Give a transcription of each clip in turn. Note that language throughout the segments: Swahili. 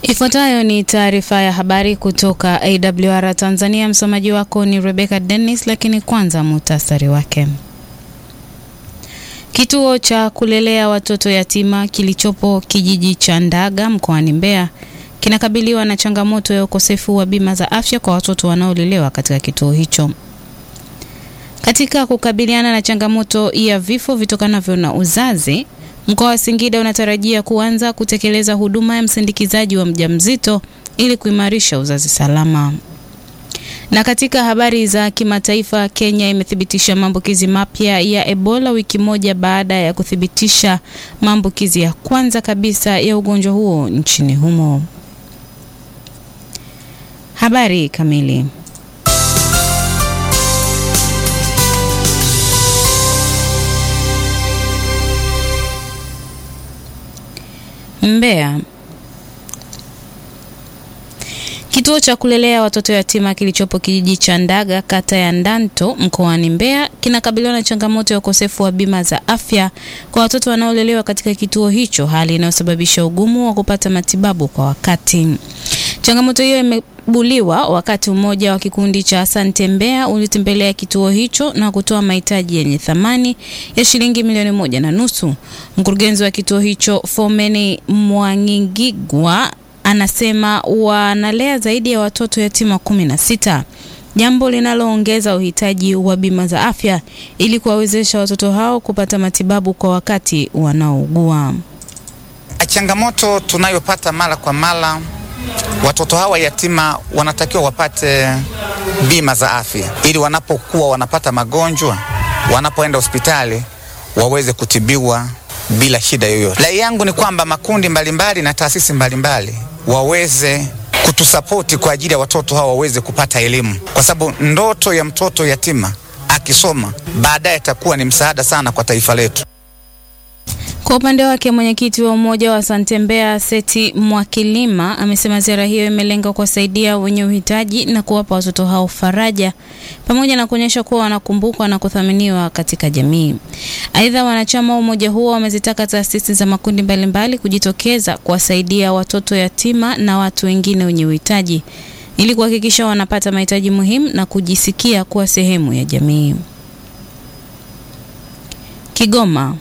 Ifuatayo ni taarifa ya habari kutoka AWR Tanzania. Msomaji wako ni Rebecca Dennis, lakini kwanza muhtasari wake. Kituo cha kulelea watoto yatima kilichopo kijiji cha Ndaga mkoani Mbeya kinakabiliwa na changamoto ya ukosefu wa bima za afya kwa watoto wanaolelewa katika kituo hicho. Katika kukabiliana na changamoto ya vifo vitokanavyo na uzazi, mkoa wa Singida unatarajia kuanza kutekeleza huduma ya msindikizaji wa mjamzito ili kuimarisha uzazi salama. Na katika habari za kimataifa, Kenya imethibitisha maambukizi mapya ya Ebola wiki moja baada ya kuthibitisha maambukizi ya kwanza kabisa ya ugonjwa huo nchini humo. Habari kamili. Mbeya. Kituo cha kulelea watoto yatima kilichopo kijiji cha Ndaga kata ya Ndanto mkoani Mbeya kinakabiliwa na changamoto ya ukosefu wa bima za afya kwa watoto wanaolelewa katika kituo hicho, hali inayosababisha ugumu wa kupata matibabu kwa wakati. Changamoto hiyo imebuliwa wakati mmoja wa kikundi cha Asante Mbeya ulitembelea kituo hicho na kutoa mahitaji yenye thamani ya shilingi milioni moja na nusu. Mkurugenzi wa kituo hicho Fomeni Mwangingigwa anasema wanalea zaidi ya watoto yatima kumi na sita, jambo linaloongeza uhitaji wa bima za afya ili kuwawezesha watoto hao kupata matibabu kwa wakati wanaougua. Changamoto tunayopata mara kwa mara, watoto hawa yatima wanatakiwa wapate bima za afya ili wanapokuwa wanapata magonjwa, wanapoenda hospitali waweze kutibiwa bila shida yoyote. Rai yangu ni kwamba makundi mbalimbali na taasisi mbalimbali waweze kutusapoti kwa ajili ya watoto hawa waweze kupata elimu, kwa sababu ndoto ya mtoto yatima akisoma baadaye atakuwa ni msaada sana kwa taifa letu. Kwa upande wake mwenyekiti wa umoja wa Asante Mbeya Seti Mwakilima amesema ziara hiyo imelenga kuwasaidia wenye uhitaji na kuwapa watoto hao faraja pamoja na kuonyesha kuwa wanakumbukwa na kuthaminiwa katika jamii. Aidha, wanachama wa umoja huo wamezitaka taasisi za makundi mbalimbali kujitokeza kuwasaidia watoto yatima na watu wengine wenye uhitaji ili kuhakikisha wanapata mahitaji muhimu na kujisikia kuwa sehemu ya jamii. Kigoma.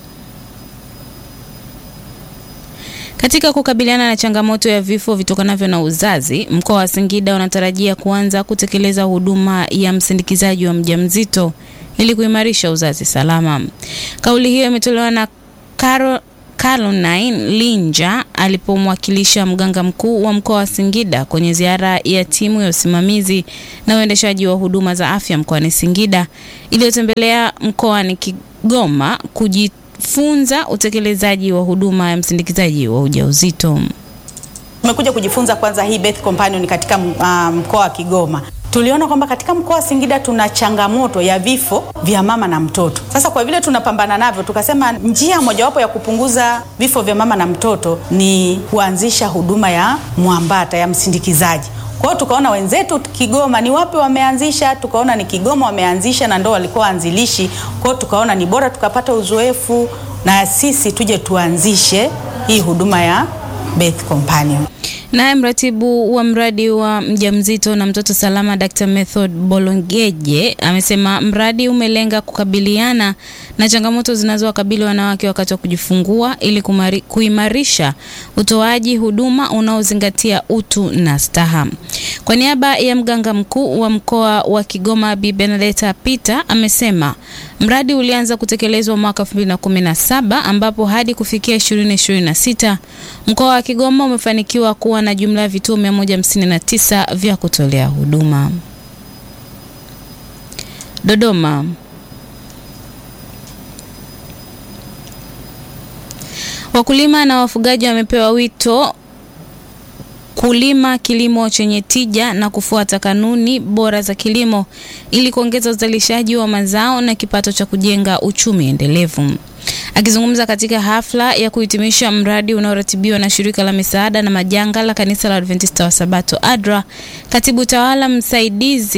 Katika kukabiliana na changamoto ya vifo vitokanavyo na uzazi, mkoa wa Singida unatarajia kuanza kutekeleza huduma ya msindikizaji wa mjamzito ili kuimarisha uzazi salama. Kauli hiyo imetolewa na Caro Caroline Linja alipomwakilisha mganga mkuu wa mkoa wa Singida kwenye ziara ya timu ya usimamizi na uendeshaji wa huduma za afya mkoani Singida iliyotembelea mkoani Kigoma kuji funza utekelezaji wa huduma ya msindikizaji wa ujauzito. Tumekuja kujifunza kwanza hii birth companion katika uh, mkoa wa Kigoma. Tuliona kwamba katika mkoa wa Singida tuna changamoto ya vifo vya mama na mtoto. Sasa kwa vile tunapambana navyo, tukasema njia mojawapo ya kupunguza vifo vya mama na mtoto ni kuanzisha huduma ya mwambata ya msindikizaji. Kwa hiyo tukaona wenzetu Kigoma ni wapi wameanzisha, tukaona ni Kigoma wameanzisha na ndo walikuwa anzilishi. Kwa hiyo tukaona ni bora tukapata uzoefu na sisi tuje tuanzishe hii huduma ya birth companion. Naye mratibu wa mradi wa mjamzito na mtoto salama Dr. Method Bolongeje amesema mradi umelenga kukabiliana na changamoto zinazowakabili wanawake wakati wa kujifungua ili kumari, kuimarisha utoaji huduma unaozingatia utu na staha. Kwa niaba ya mganga mkuu wa mkoa wa Kigoma Bi Benedetta Peter amesema mradi ulianza kutekelezwa mwaka 2017 ambapo hadi kufikia 2026 mkoa wa Kigoma umefanikiwa kuwa na jumla ya vituo 159 vya kutolea huduma. Dodoma. Wakulima na wafugaji wamepewa wito kulima kilimo chenye tija na kufuata kanuni bora za kilimo ili kuongeza uzalishaji wa mazao na kipato cha kujenga uchumi endelevu. Akizungumza katika hafla ya kuhitimisha mradi unaoratibiwa na shirika la misaada na majanga la kanisa la Adventista wa Sabato ADRA, katibu tawala msaidizi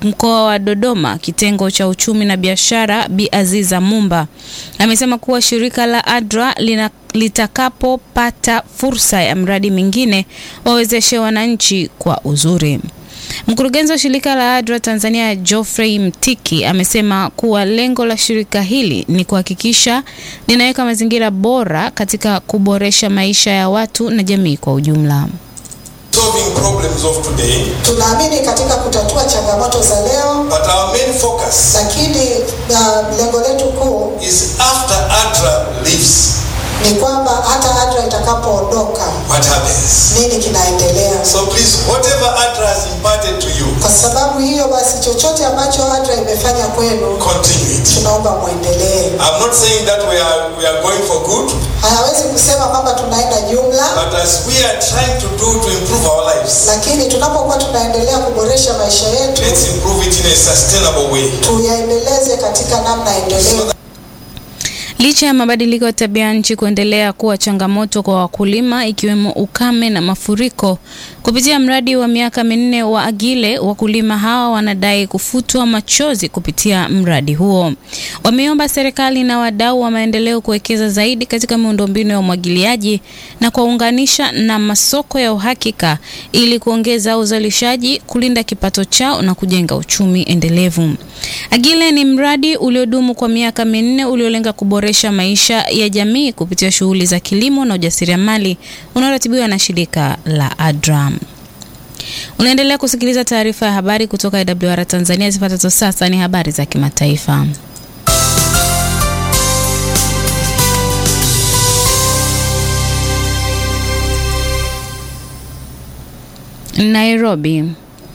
mkoa wa Dodoma, kitengo cha uchumi na biashara, Bi Aziza Mumba amesema kuwa shirika la ADRA lina litakapopata fursa ya mradi mingine wawezeshe wananchi kwa uzuri. Mkurugenzi wa shirika la ADRA Tanzania Geoffrey Mtiki amesema kuwa lengo la shirika hili ni kuhakikisha linaweka mazingira bora katika kuboresha maisha ya watu na jamii kwa ujumla. solving problems of today, Tunaamini katika kutatua changamoto za leo, but our main focus lakini uh, lengo letu kuu is after ADRA leaves, ni kwamba hata ADRA itakapoondoka what happens? nini kinaendelea. So please, whatever ADRA has imparted to you, Kwa sababu hiyo basi, chochote ambacho ADRA imefanya kwenu, continue it. tunaomba mwendelee. I'm not saying that we are we are going for good, Hayawezi kusema kwamba tunaenda jumla, but as we are trying to do to improve our lives, lakini tunapokuwa tunaendelea kuboresha maisha yetu, let's improve it in a sustainable way. tuyaendeleze katika namna endelevu. Licha ya mabadiliko ya tabia nchi kuendelea kuwa changamoto kwa wakulima ikiwemo ukame na mafuriko, kupitia mradi wa miaka minne wa Agile, wakulima hawa wanadai kufutwa machozi kupitia mradi huo. Wameomba serikali na wadau wa maendeleo kuwekeza zaidi katika miundombinu ya umwagiliaji na kuwaunganisha na masoko ya uhakika ili kuongeza uzalishaji, kulinda kipato chao na kujenga uchumi endelevu. Agile ni mradi uliodumu kwa miaka minne uliolenga kuboresha maisha ya jamii kupitia shughuli za kilimo na ujasiriamali unaoratibiwa na shirika la ADRA. Unaendelea kusikiliza taarifa ya habari kutoka AWR Tanzania. Zifuatazo sasa ni habari za kimataifa. Nairobi.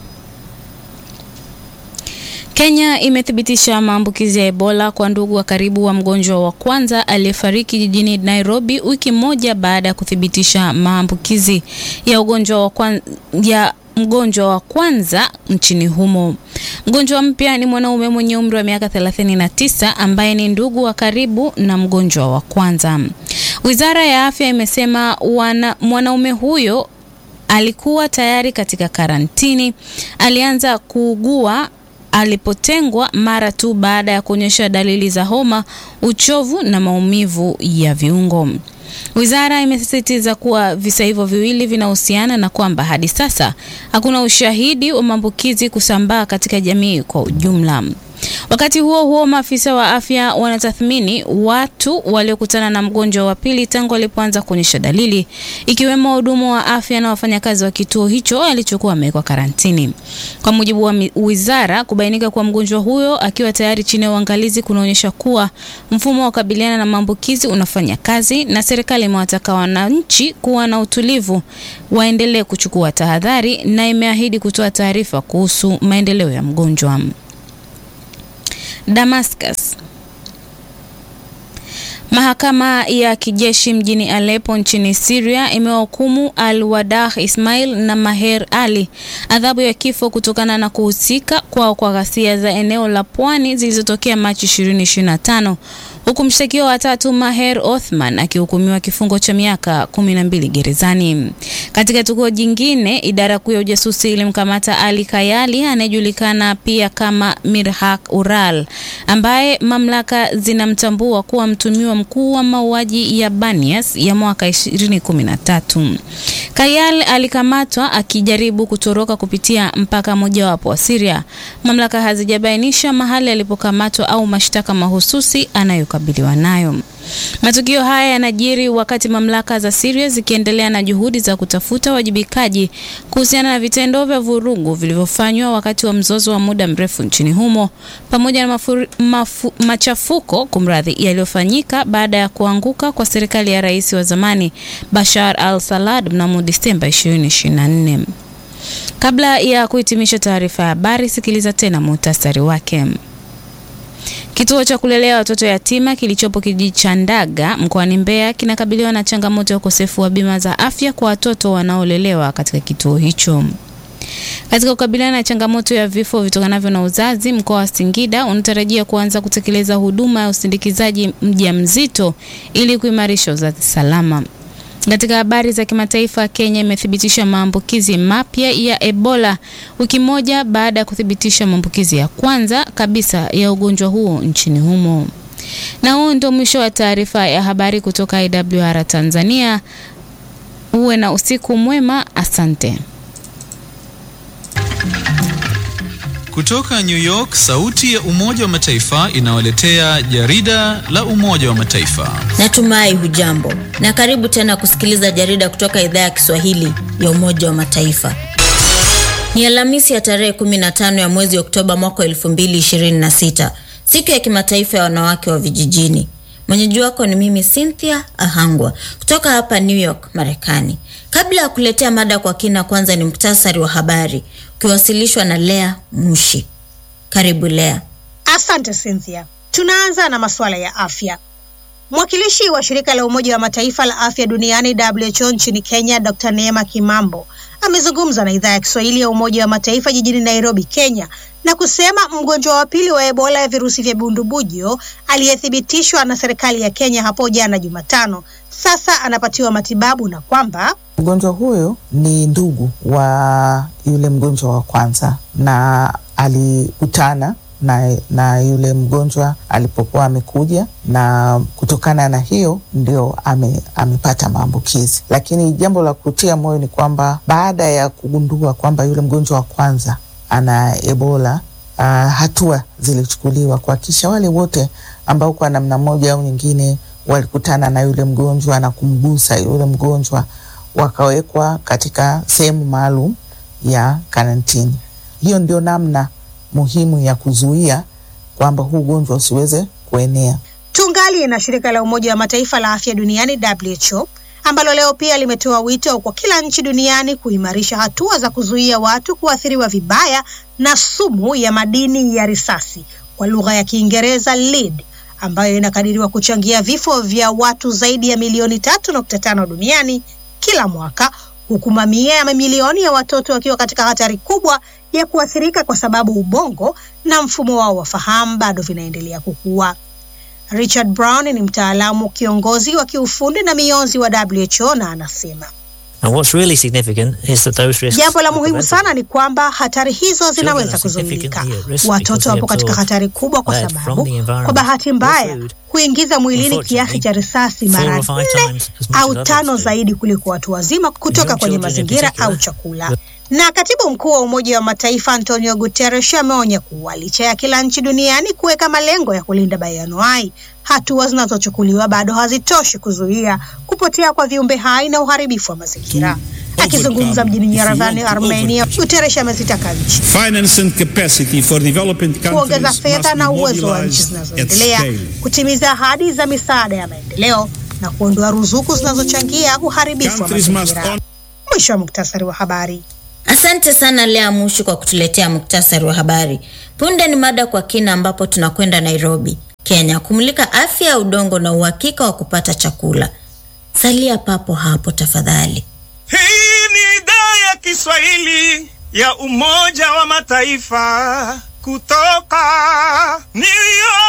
Kenya imethibitisha maambukizi ya Ebola kwa ndugu wa karibu wa mgonjwa wa kwanza aliyefariki jijini Nairobi wiki moja baada ya kuthibitisha maambukizi ya ugonjwa wa kwanza, ya mgonjwa wa kwanza nchini humo. Mgonjwa mpya ni mwanaume mwenye umri wa miaka 39 ambaye ni ndugu wa karibu na mgonjwa wa kwanza. Wizara ya Afya imesema wana, mwanaume huyo alikuwa tayari katika karantini. Alianza kuugua alipotengwa mara tu baada ya kuonyesha dalili za homa, uchovu na maumivu ya viungo. Wizara imesisitiza kuwa visa hivyo viwili vinahusiana na kwamba hadi sasa hakuna ushahidi wa maambukizi kusambaa katika jamii kwa ujumla. Wakati huo huo, maafisa wa afya wanatathmini watu waliokutana na mgonjwa wa pili tangu alipoanza kuonyesha dalili, ikiwemo wahudumu wa afya na wafanyakazi wa kituo hicho alichokuwa amewekwa karantini. Kwa mujibu wa wizara, kubainika kwa mgonjwa huyo akiwa tayari chini ya uangalizi kunaonyesha kuwa mfumo wa kukabiliana na maambukizi unafanya kazi, na serikali imewataka wananchi kuwa na utulivu, waendelee kuchukua tahadhari na imeahidi kutoa taarifa kuhusu maendeleo ya mgonjwa. Damascus. Mahakama ya kijeshi mjini Aleppo nchini Syria imewahukumu Al-Wadah Ismail na Maher Ali adhabu ya kifo kutokana na kuhusika kwao kwa ghasia za eneo la pwani zilizotokea Machi 2025 huku mshtakiwa wa tatu Maher Othman akihukumiwa kifungo cha miaka 12 gerezani. Katika tukio jingine, idara kuu ya ujasusi ilimkamata Ali Kayali anayejulikana pia kama Mirhak Ural ambaye mamlaka zinamtambua kuwa mtumiwa mkuu wa mauaji ya Banias ya mwaka 2013. Kayal alikamatwa akijaribu kutoroka kupitia mpaka mojawapo wa Syria. Mamlaka hazijabainisha mahali alipokamatwa au mashtaka mahususi anayokabiliwa nayo. Matukio haya yanajiri wakati mamlaka za Syria zikiendelea na juhudi za kutafuta wajibikaji kuhusiana na vitendo vya vurugu vilivyofanywa wakati wa mzozo wa muda mrefu nchini humo pamoja na mafuri, mafu, machafuko kumradhi yaliyofanyika baada ya kuanguka kwa serikali ya rais wa zamani Bashar al-Assad mnamo Disemba 2024. Kabla ya kuhitimisha taarifa ya habari, sikiliza tena muhtasari wake. Kituo cha kulelea watoto yatima kilichopo kijiji cha Ndaga mkoani Mbeya kinakabiliwa na changamoto ya ukosefu wa bima za afya kwa watoto wanaolelewa katika kituo hicho. Katika kukabiliana na changamoto ya vifo vitokanavyo na uzazi, mkoa wa Singida unatarajia kuanza kutekeleza huduma ya usindikizaji mjamzito ili kuimarisha uzazi salama. Katika habari za kimataifa, Kenya imethibitisha maambukizi mapya ya Ebola wiki moja baada ya kuthibitisha maambukizi ya kwanza kabisa ya ugonjwa huo nchini humo. Na huo ndio mwisho wa taarifa ya habari kutoka IWR Tanzania. Uwe na usiku mwema, asante. Kutoka New York, sauti ya Umoja wa Mataifa inawaletea jarida la Umoja wa Mataifa. Natumai hujambo na karibu tena kusikiliza jarida kutoka idhaa ya Kiswahili ya Umoja wa Mataifa. Ni Alhamisi ya tarehe 15 ya mwezi Oktoba mwaka 2026, siku ya kimataifa ya wanawake wa vijijini. Mwenyeji wako ni mimi Cynthia Ahangwa kutoka hapa New York, Marekani. Kabla ya kuletea mada kwa kina, kwanza ni muktasari wa habari ukiwasilishwa na Lea Mushi. Karibu Lea. Asante Cynthia. Tunaanza na masuala ya afya. Mwakilishi wa shirika la Umoja wa Mataifa la afya duniani WHO nchini Kenya, Dr. Neema Kimambo amezungumza na idhaa ya Kiswahili ya Umoja wa Mataifa jijini Nairobi, Kenya, na kusema mgonjwa wa pili wa Ebola ya virusi vya bundubujo aliyethibitishwa na serikali ya Kenya hapo jana Jumatano sasa anapatiwa matibabu na kwamba mgonjwa huyo ni ndugu wa yule mgonjwa wa kwanza na alikutana na, na yule mgonjwa alipokuwa amekuja, na kutokana na hiyo ndio ame, amepata maambukizi. Lakini jambo la kutia moyo ni kwamba baada ya kugundua kwamba yule mgonjwa wa kwanza ana Ebola, uh, hatua zilichukuliwa kuhakikisha wale wote ambao kwa namna moja au nyingine walikutana na yule mgonjwa na kumgusa yule mgonjwa wakawekwa katika sehemu maalum ya karantini. Hiyo ndio namna muhimu ya kuzuia kwamba huu ugonjwa usiweze kuenea. tungali na shirika la Umoja wa Mataifa la afya duniani WHO ambalo leo pia limetoa wito kwa kila nchi duniani kuimarisha hatua za kuzuia watu kuathiriwa vibaya na sumu ya madini ya risasi kwa lugha ya Kiingereza lead, ambayo inakadiriwa kuchangia vifo vya watu zaidi ya milioni tatu nukta tano duniani kila mwaka, huku mamia ya mamilioni ya watoto wakiwa katika hatari kubwa ya kuathirika kwa sababu ubongo na mfumo wao wa fahamu bado vinaendelea kukua. Richard Brown ni mtaalamu kiongozi wa kiufundi na mionzi wa WHO na anasema And what's really significant is that those risks jambo la are muhimu preventable. sana ni kwamba hatari hizo zinaweza are kuzuilika. significantly at risk Watoto because they wapo katika absorb hatari kubwa kwa lead from sababu, the environment kwa bahati or mbaya, food, huingiza mwilini kiasi cha risasi four mara or five nne times as much as au others tano do. zaidi kuliko watu wazima kutoka young kwenye children in mazingira particular. au chakula. Na katibu mkuu wa Umoja wa Mataifa Antonio Guterres ameonya kuwa licha ya kila nchi duniani kuweka malengo ya kulinda bayoanuai, hatua zinazochukuliwa bado hazitoshi kuzuia kupotea kwa viumbe hai na uharibifu wa mazingira. Akizungumza mjini Yerevan, Armenia, Guterres amezitaka nchi Finance and capacity for developing kuongeza countries fedha must be na uwezo wa nchi mobilized at zinazoendelea scale. kutimiza ahadi za misaada ya maendeleo na kuondoa ruzuku zinazochangia uharibifu wa Countries must mazingira. honor Mwisho wa muktasari wa habari. Asante sana Lea Mushi kwa kutuletea muktasari wa habari. Punde ni mada kwa kina, ambapo tunakwenda Nairobi, Kenya, kumulika afya ya udongo na uhakika wa kupata chakula. Salia papo hapo tafadhali. Hii ni idhaa ya Kiswahili ya Umoja wa Mataifa kutoka New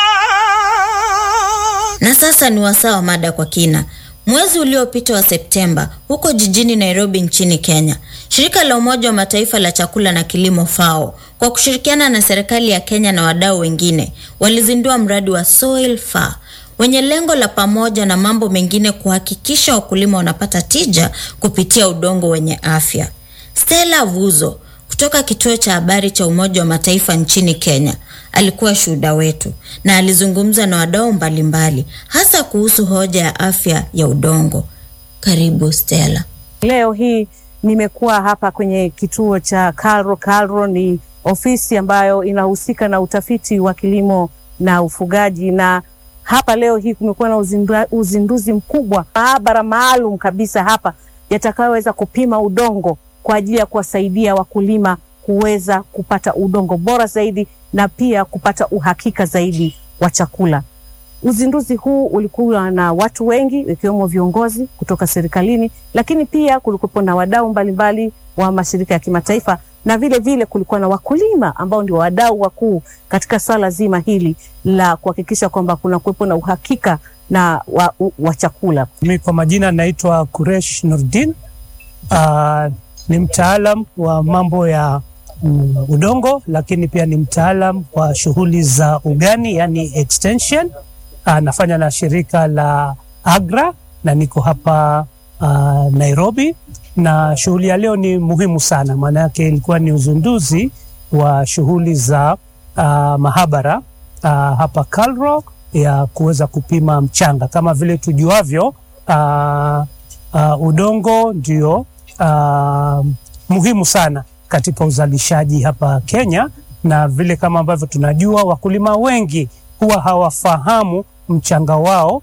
York. Na sasa ni wasaa wa mada kwa kina. Mwezi uliopita wa Septemba, huko jijini Nairobi nchini Kenya, shirika la Umoja wa Mataifa la chakula na kilimo FAO kwa kushirikiana na serikali ya Kenya na wadau wengine walizindua mradi wa Soil Far wenye lengo la pamoja na mambo mengine kuhakikisha wakulima wanapata tija kupitia udongo wenye afya. Stella Vuzo kutoka kituo cha habari cha Umoja wa Mataifa nchini Kenya alikuwa shuhuda wetu na alizungumza na wadau mbalimbali hasa kuhusu hoja ya afya ya udongo. Karibu Stella. Leo hii nimekuwa hapa kwenye kituo cha Kalro. Kalro ni ofisi ambayo inahusika na utafiti wa kilimo na ufugaji, na hapa leo hii kumekuwa na uzindua, uzinduzi mkubwa, maabara maalum kabisa hapa yatakayoweza kupima udongo kwa ajili ya kuwasaidia wakulima kuweza kupata udongo bora zaidi na pia kupata uhakika zaidi wa chakula. Uzinduzi huu ulikuwa na watu wengi ikiwemo viongozi kutoka serikalini, lakini pia kulikuwepo na wadau mbalimbali wa mashirika ya kimataifa na vile vile kulikuwa na wakulima ambao ndio wadau wakuu katika swala zima hili la kuhakikisha kwamba kuna kuwepo na uhakika na wa, u- wa chakula. Mi kwa majina naitwa Kuresh Nurdin. Uh, ni mtaalam wa mambo ya mm, udongo, lakini pia ni mtaalam wa shughuli za ugani, yani extension. Uh, nafanya na shirika la AGRA na niko hapa uh, Nairobi, na shughuli ya leo ni muhimu sana, maana yake ilikuwa ni uzinduzi wa shughuli za uh, mahabara uh, hapa Kalro ya kuweza kupima mchanga. Kama vile tujuavyo, uh, uh, udongo ndio uh, muhimu sana katika uzalishaji hapa Kenya, na vile kama ambavyo tunajua, wakulima wengi huwa hawafahamu mchanga wao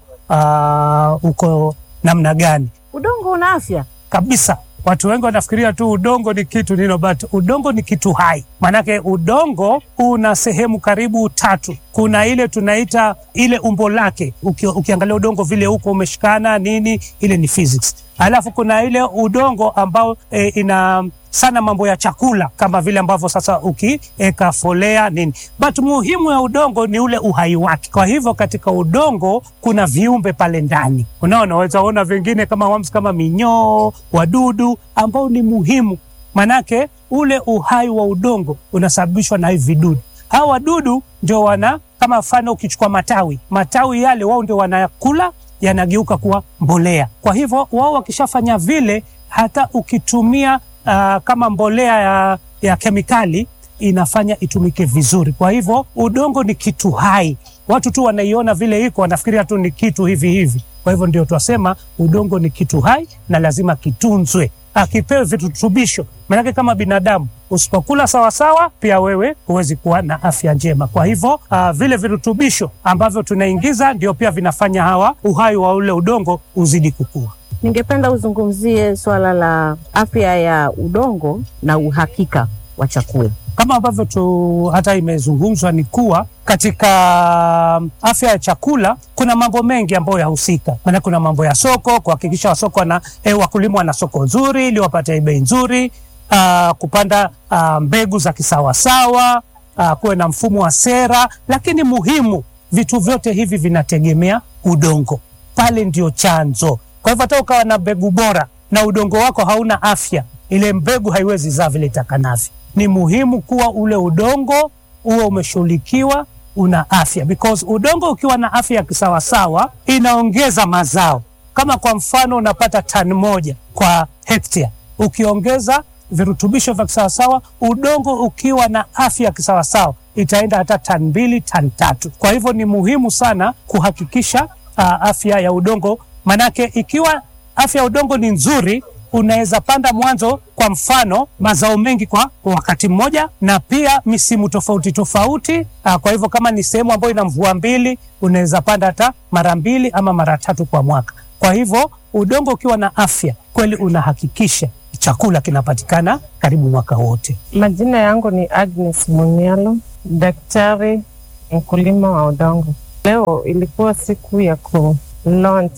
uh, uko namna gani Udongo una afya kabisa. Watu wengi wanafikiria tu udongo ni kitu nino, but udongo ni kitu hai. Maanake udongo una sehemu karibu tatu. Kuna ile tunaita ile umbo lake, uki, ukiangalia udongo vile huko umeshikana nini, ile ni physics. Alafu kuna ile udongo ambao e, ina sana mambo ya chakula kama vile ambavyo sasa ukieka folea nini, but muhimu ya udongo ni ule uhai wake. Kwa hivyo katika udongo kuna viumbe pale ndani, unaona, unaweza ona vingine kama worms, kama minyoo, wadudu ambao ni muhimu, manake ule uhai wa udongo unasababishwa na hivi vidudu. Hawa wadudu ndio wana kama mfano, ukichukua matawi, matawi yale wao ndio wanakula yanageuka kuwa mbolea. Kwa hivyo wao wakishafanya vile, hata ukitumia uh, kama mbolea ya, ya kemikali inafanya itumike vizuri. Kwa hivyo udongo ni kitu hai, watu tu wanaiona vile iko, wanafikiria tu ni kitu hivi hivi. Kwa hivyo ndio twasema udongo ni kitu hai na lazima kitunzwe, akipewe virutubisho. Maanake kama binadamu usipokula sawasawa, pia wewe huwezi kuwa na afya njema. Kwa hivyo uh, vile virutubisho ambavyo tunaingiza ndio pia vinafanya hawa uhai wa ule udongo uzidi kukua. Ningependa uzungumzie swala la afya ya udongo na uhakika wa chakula. kama ambavyo tu hata imezungumzwa ni kuwa katika um, afya ya chakula kuna mambo mengi ambayo yahusika. Maana kuna mambo ya soko, kuhakikisha wasoko wana, eh, wakulima wana soko nzuri ili wapate bei nzuri, uh, kupanda uh, mbegu za kisawasawa, uh, kuwe na mfumo wa sera, lakini muhimu, vitu vyote hivi vinategemea udongo, pale ndio chanzo. Kwa hivyo hata ukawa na mbegu bora na udongo wako hauna afya, ile mbegu haiwezi zaa vile itakanavyo. Ni muhimu kuwa ule udongo huo umeshughulikiwa, una afya, because udongo ukiwa na afya ya kisawasawa inaongeza mazao. Kama kwa mfano unapata tani moja kwa hektia, ukiongeza virutubisho vya kisawasawa, udongo ukiwa na afya ya kisawasawa itaenda hata tani mbili, tani tatu. Kwa hivyo ni muhimu sana kuhakikisha uh, afya ya udongo, manake ikiwa afya ya udongo ni nzuri unaweza panda mwanzo, kwa mfano mazao mengi kwa wakati mmoja, na pia misimu tofauti tofauti. Aa, kwa hivyo kama ni sehemu ambayo ina mvua mbili, unaweza panda hata mara mbili ama mara tatu kwa mwaka. Kwa hivyo udongo ukiwa na afya kweli, unahakikisha chakula kinapatikana karibu mwaka wote. Majina yangu ni Agnes Munyalo, daktari mkulima wa udongo. Leo ilikuwa siku ya ku launch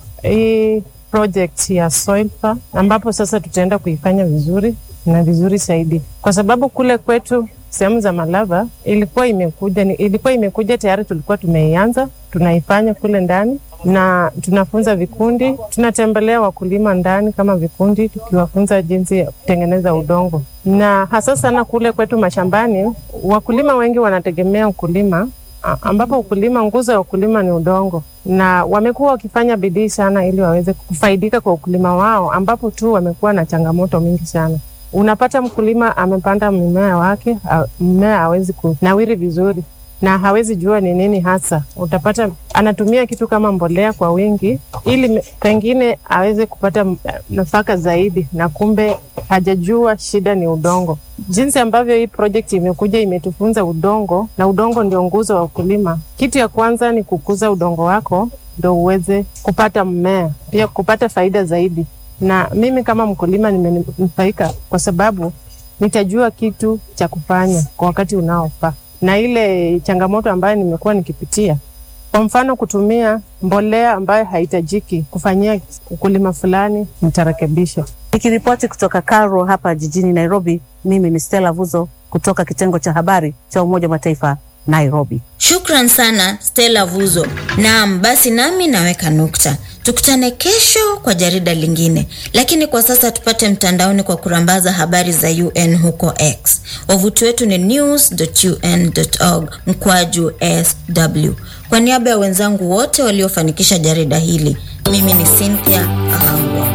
hii project ya Soilpa ambapo sasa tutaenda kuifanya vizuri na vizuri zaidi, kwa sababu kule kwetu sehemu za Malava ilikuwa imekuja ni, ilikuwa imekuja tayari, tulikuwa tumeianza tunaifanya kule ndani na tunafunza vikundi, tunatembelea wakulima ndani kama vikundi, tukiwafunza jinsi ya kutengeneza udongo, na hasa sana kule kwetu mashambani, wakulima wengi wanategemea ukulima a- ambapo ukulima, nguzo ya ukulima ni udongo, na wamekuwa wakifanya bidii sana ili waweze kufaidika kwa ukulima wao, ambapo tu wamekuwa na changamoto mingi sana. Unapata mkulima amepanda mmea wake, a- mmea hawezi kunawiri vizuri na hawezi jua ni nini hasa. Utapata anatumia kitu kama mbolea kwa wingi ili me- pengine aweze kupata m- nafaka zaidi, na kumbe hajajua shida ni udongo. Jinsi ambavyo hii project imekuja imetufunza udongo, na udongo ndio nguzo wa ukulima. Kitu ya kwanza ni kukuza udongo wako ndo uweze kupata mmea, pia kupata faida zaidi. Na mimi kama mkulima nimenufaika kwa sababu nitajua kitu cha kufanya kwa wakati unaofaa na ile changamoto ambayo nimekuwa nikipitia, kwa mfano kutumia mbolea ambayo haihitajiki kufanyia ukulima fulani, nitarekebisha. Nikiripoti kutoka Karo hapa jijini Nairobi, mimi ni Stella Vuzo kutoka kitengo cha habari cha Umoja wa Mataifa Nairobi. Shukran sana Stella Vuzo. Naam, basi nami naweka nukta. Tukutane kesho kwa jarida lingine, lakini kwa sasa tupate mtandaoni kwa kurambaza habari za UN huko X. Wavuti wetu ni news.un.org mkwaju sw. Kwa niaba ya wenzangu wote waliofanikisha jarida hili, mimi ni Cynthia Ahangu.